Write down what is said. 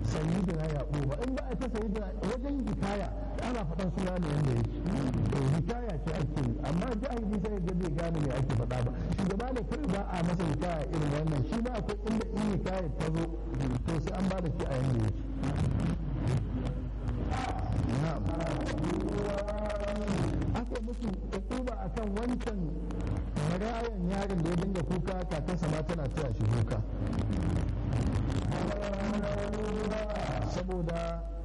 sayyidina yaquba in ba a ta sayyidina wajen hikaya ana faɗan suna ne wanda yake to hikaya ce ake yi amma jahili sai ga bai gane me ake faɗa ba shugaba ne kai ba a masa hikaya irin wannan shi ma akwai inda in hikaya ta zo to sai an ba da shi a yanda yake na'am aka musu hukuma akan wancan marayan yaron da ya dinga kuka kakansa ma tana taya shi kuka saboda